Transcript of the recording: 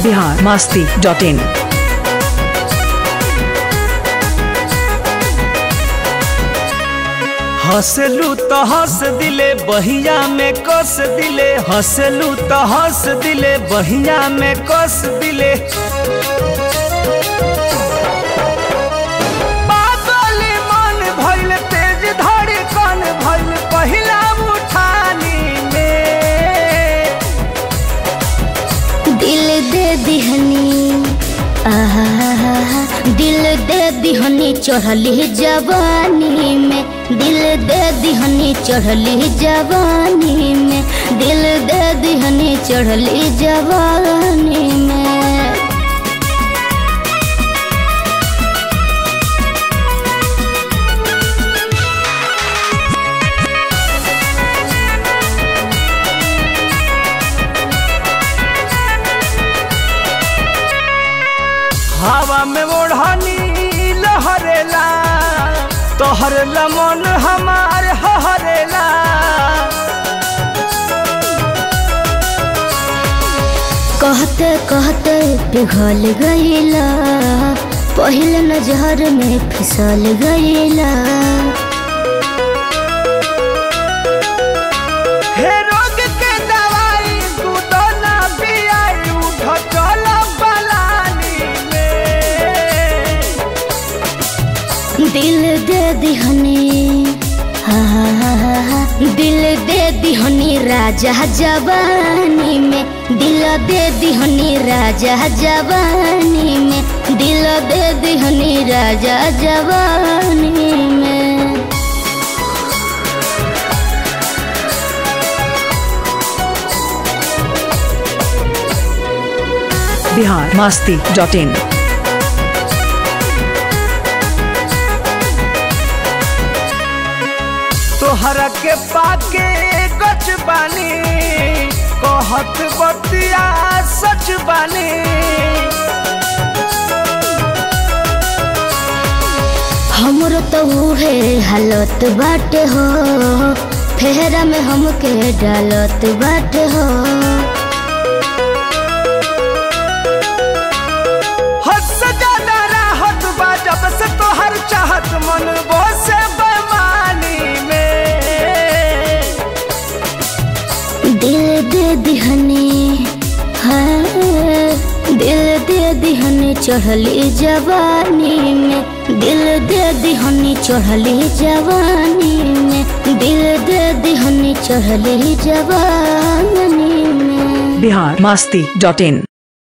Bihar Masti dot in हंसलू तो हंस दिले बहिया में कस दिले हंसलू तो हंस दिले बहिया में कस दिले पागल मन भइल तेज धड़कन भइल पहिला उठानी में दिल दे दिहनी आहा दिल दे दिहनी चढ़ली जवानी में दिल दे दिहनी चढ़ली जवानी में दिल दे दिहनी चढ़ली जवानी में हवा में ओढ़नी लहरेला तोहर लमन हमार हरेला कहते कहते पिघल गईला पहले नजर में फिसल गईला हे रोग के दवाई तू तो ना पियाई उठ चल पलानी में दिल दे दिहनी हा हा हा हा हा। दिल दे दिहनी राजा जवानी में दिल दे दिहनी राजा जवानी में दिल दे दिहनी राजा जवानी में बिहार मास्ती डॉट इन तोहरा के पाके गच बानी कहत बतिया सच बानी हमरो तो उहे हालत बाटे हो फेरा में हमके डालत बाटे हो हद से ज्यादा राहत बा जब से तोहर चाहत मन से बेमानी में दिल दे दिहनी हाँ दिल दे दिहनी चढ़ली जवानी में दिल दे दिहनी चढ़ली जवानी में दिल दे दिहनी चढ़ली जवानी में बिहार मास्ती डॉट इन